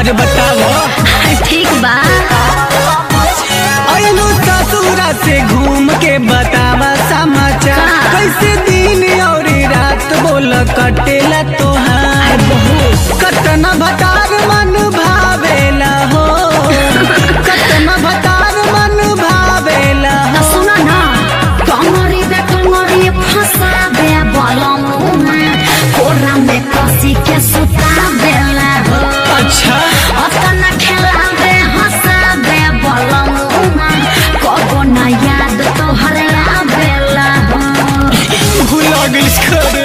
अरे बताओ ठीक बा अनु ससुरा से घूम के बतावा समाचार का? कैसे दिन और रात बोल कटेला तोहार कतना भतार मन भावेला हो कतना भतार मन भावेला त हो सुन न कमरी बे कमरी फंसा बे बलमुमा कोरा में कसी के सुता बेला हो अच्छा अतना खेला बे हंसा बे बलमुमा कबो न याद तोहर आवेला हो भुला गइस खरे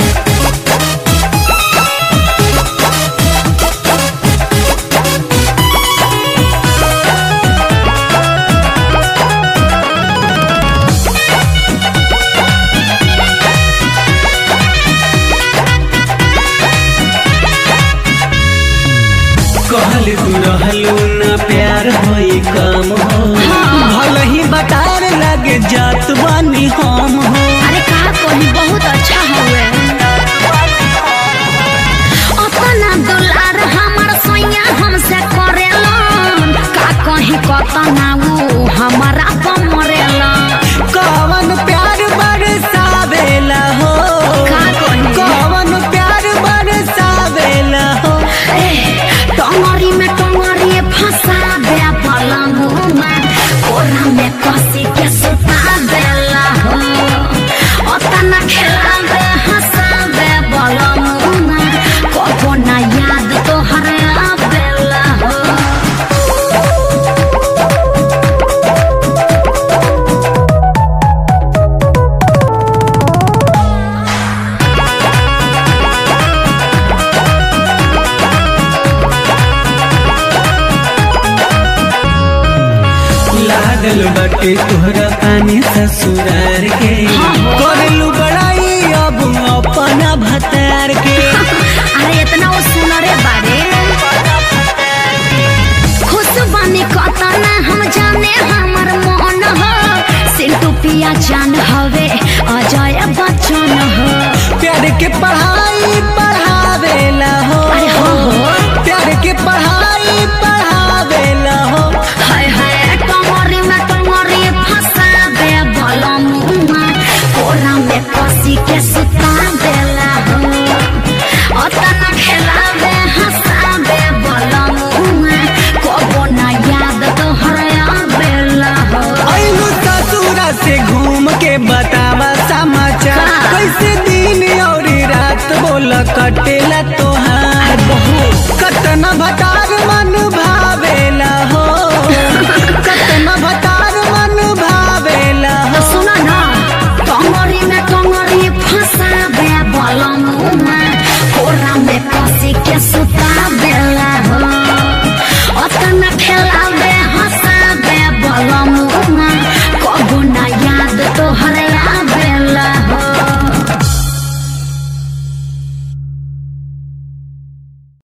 कहल तू रहलू ना प्यार होई कम हो भल ही बतार लगे जात बानी हम हो अरे कहा कोई बहुत अच्छा हुए अपना दुलार हमर सैया हमसे करेलन का कहीं कतना ऊ हमारा पर मरेलन कवन प्यार बरसावेला हो का कही? कवन प्यार बरसावेला हो ए टंगरी में टंगरी फंसा दे पलंगुमा कोरा में कसी के सुता देला हो अतना खेला दे हंसा दे बलंगुमा कबो ना याद तोहर आवेला हो लागल बाटे तोहरा पानी ससुरार के करलू बड़ाई अब अपना भतार के अरे इतना वो सुनरे बारे खुश बानी कतना हम जाने हमर मन हो सिंटू पिया जान हवे अजय बच्चन हो प्यार के पढ़ाई पढ़ावेला हो अरे हो हो प्यार के पढ़ाई पढ़ावेला हो हाय हाय टंगरी में टंगरी फंसा दे बलमुआ कोरा में कसी के सुता देला हो अतना खेला दे हंसा दे बलमुआ कबो ना याद तोहर आवेला हो अनु ससुरा से घूम के बतावा समाचार का? कैसे दिन और रात बोल कटे